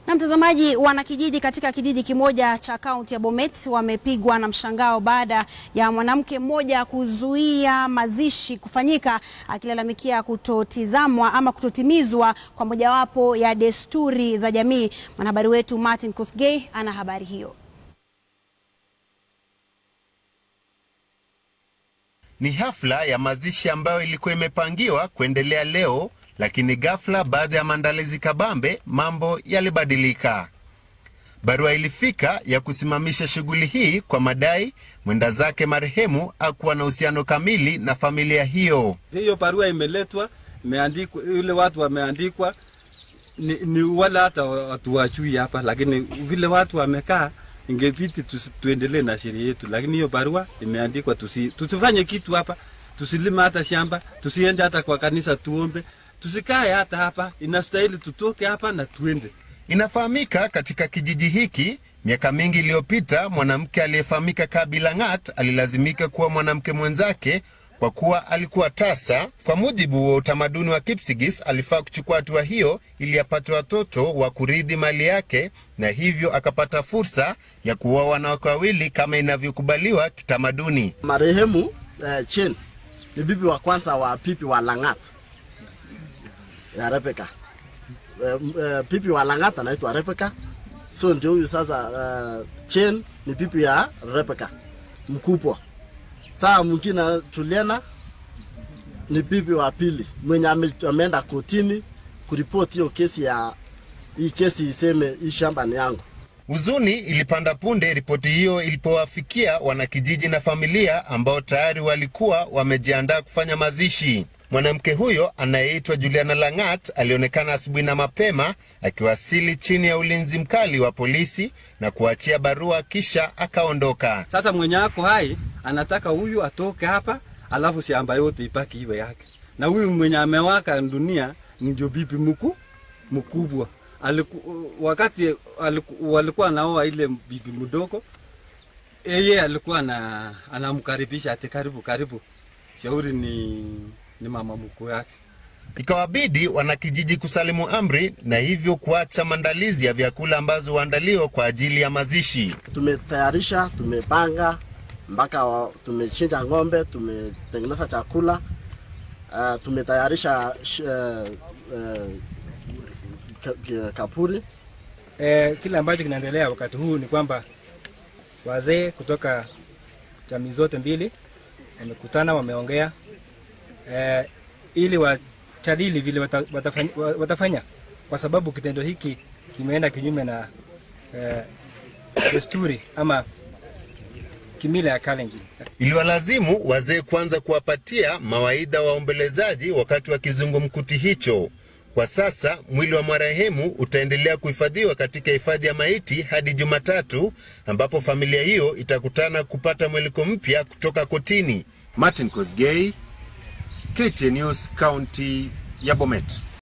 Na mtazamaji, wanakijiji katika kijiji kimoja cha kaunti ya Bomet wamepigwa na mshangao baada ya mwanamke mmoja kuzuia mazishi kufanyika akilalamikia kutotizamwa ama kutotimizwa kwa mojawapo ya desturi za jamii. Mwanahabari wetu Martin Kosgei ana habari hiyo. Ni hafla ya mazishi ambayo ilikuwa imepangiwa kuendelea leo, lakini ghafla, baada ya maandalizi kabambe, mambo yalibadilika. Barua ilifika ya kusimamisha shughuli hii kwa madai mwenda zake marehemu hakuwa na uhusiano kamili na familia hiyo. Hiyo barua imeletwa, imeandikwa, yule watu wameandikwa ni, ni wala hata hatuwajui hapa, lakini vile watu wamekaa ingebidi tuendelee na sheria yetu, lakini hiyo barua imeandikwa tusi, tusifanye kitu hapa, tusilime hata shamba, tusiende hata kwa kanisa tuombe, tusikae hata hapa. Inastahili tutoke hapa na tuende. Inafahamika katika kijiji hiki miaka mingi iliyopita, mwanamke aliyefahamika Kabila Ng'at alilazimika kuwa mwanamke mwenzake kwa kuwa alikuwa tasa. Kwa mujibu wa utamaduni wa Kipsigis, alifaa kuchukua hatua hiyo ili apate watoto wa kurithi mali yake, na hivyo akapata fursa ya kuoa wanawake wawili kama inavyokubaliwa kitamaduni. Marehemu eh, Chen ni bibi wa kwanza wa pipi wa Lang'at ya Rebeka. Eh, eh, pipi wa Lang'at anaitwa Rebeka, so ndio huyu sasa. Eh, Chen ni pipi ya Rebeka mkubwa. Saa mwingine Juliana ni bibi wa pili mwenye ame- ameenda kotini kuripoti hiyo kesi ya hii kesi iseme hii shamba ni yangu. Huzuni ilipanda punde ripoti hiyo ilipowafikia wanakijiji na familia ambao tayari walikuwa wamejiandaa kufanya mazishi. Mwanamke huyo anayeitwa Juliana Lang'at alionekana asubuhi na mapema akiwasili chini ya ulinzi mkali wa polisi na kuachia barua kisha akaondoka. Sasa mwenye ako hai anataka huyu atoke hapa, alafu shamba yote ipaki iwe yake, na huyu mwenye amewaka dunia ndio bibi mkuu mkubwa. Aliku, wakati aliku, walikuwa naoa ile bibi mdogo, yeye alikuwa na anamkaribisha ati karibu karibu, shauri ni, ni mama mkuu yake. Ikawabidi wanakijiji kusalimu amri na hivyo kuacha maandalizi ya vyakula ambazo huandaliwa kwa ajili ya mazishi. Tumetayarisha, tumepanga mpaka wa- tumechinja ng'ombe, tumetengeneza chakula uh, tumetayarisha sh- uh, uh, ka- ka- kapuri E, kile ambacho kinaendelea wakati huu ni kwamba wazee kutoka jamii zote mbili wamekutana, wameongea e, ili wajadili vile wata, watafanya, watafanya kwa sababu kitendo hiki kimeenda kinyume na e, desturi ama kimila ya Kalenjin. Iliwalazimu wazee kwanza kuwapatia mawaidha waombelezaji wakati wa kizungumkuti hicho. Kwa sasa mwili wa marehemu utaendelea kuhifadhiwa katika hifadhi ya maiti hadi Jumatatu, ambapo familia hiyo itakutana kupata mweliko mpya kutoka kotini. Martin Kosgei, KTN News, kaunti ya Bomet.